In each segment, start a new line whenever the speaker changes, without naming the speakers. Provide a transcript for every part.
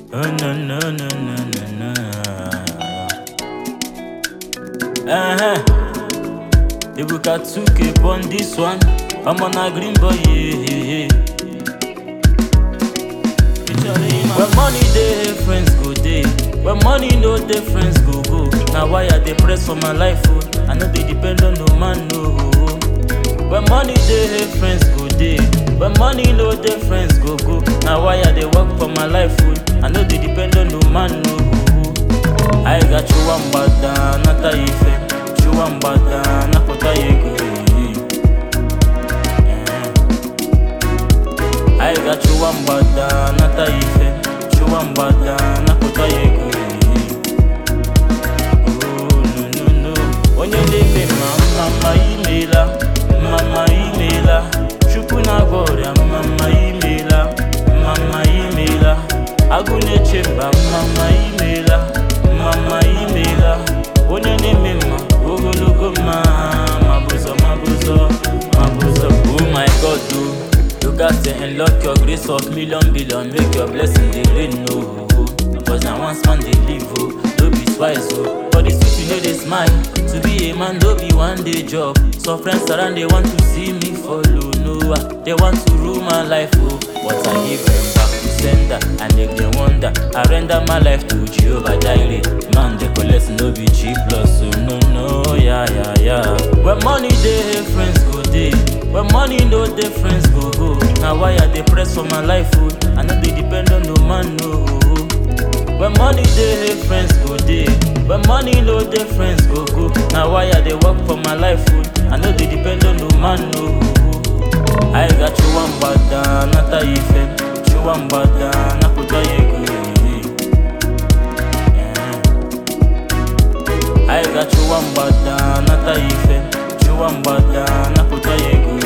Oh no no no no no no. Uh-huh. Ibuka 2K on this one. I'm on a green boy. Yeah, yeah, yeah. When money dey, friends go dey. When money no dey, friends go go. Now why I dey press for my life? Oh? I no dey depend on no man, no. When money dey, friends go dey. When money no dey, friends go go. Now why I dey work for my life? Oh? I no dey depend on no man, no. I got Chuambada, nata ife. Chuambada, napota yego. I got Chuambada, nata ife. Chuambada, napota yego. Oh, no, no, no. Onye na-eme ma mama imela, mama imela. Chukwu na-agọrịa mama imela, mama imela. Agụ na-eche mba mama imela, mama imela. Onye na-eme mma ogologo mma, mabụzọ mabụzọ mabụzọ. Oh my God, oh. You got to unlock your grace of million billion, make your blessing dey rain, no. Cause na once man dey live, oh, no be twice, oh. For the street you know dey smile, to be a man no be one day job. Some friends around they want to see me follow, no, ah, they want to rule my life, oh. But I give them back to sender, and make them wonder. I render my life to Jehovah Jireh. Man, they collect no be cheap loss, so no, no, yeah, yeah, yeah. When money dey, friends go dey. When money no dey, friends go go. Now why I dey press for my life, oh? I no dey depend on no man, no. When money dey, friends go dey. When money no dey, friends go go. Now why I dey work for my life, oh? I no dey depend on no man, no. I got Chuambada, nata ife. Chuambada, napota yego. I got Chuambada, nata ife. Chuambada, napota yego.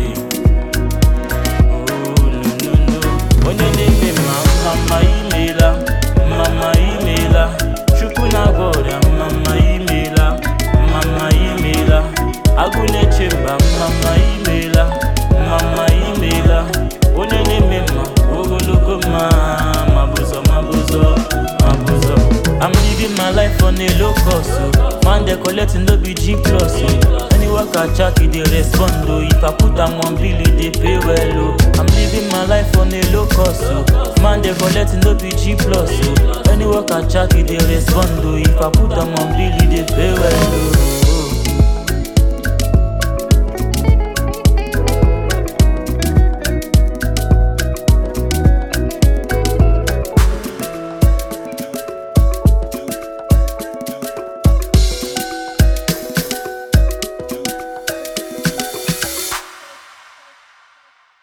Oh, no, no, no. Onye na-eme ma mama imela, mama imela. Chukwu na-agọrịa mama imela, mama imela. Agụ na-eche mba mama imela, mama imela. Onye na-eme mma ogologo mma, mabụzọ mabụzọ mabụzọ. I'm living my life on a low cost, oh. Man, they collecting no be G plus, oh. Any work I check, it they respond, oh. If I put them on bill, it they pay well, oh. I'm living my life on a low cost, oh. Man, they collecting no be G plus, oh. Any work I check, it they respond, oh. If I put them on bill, it they pay well, oh.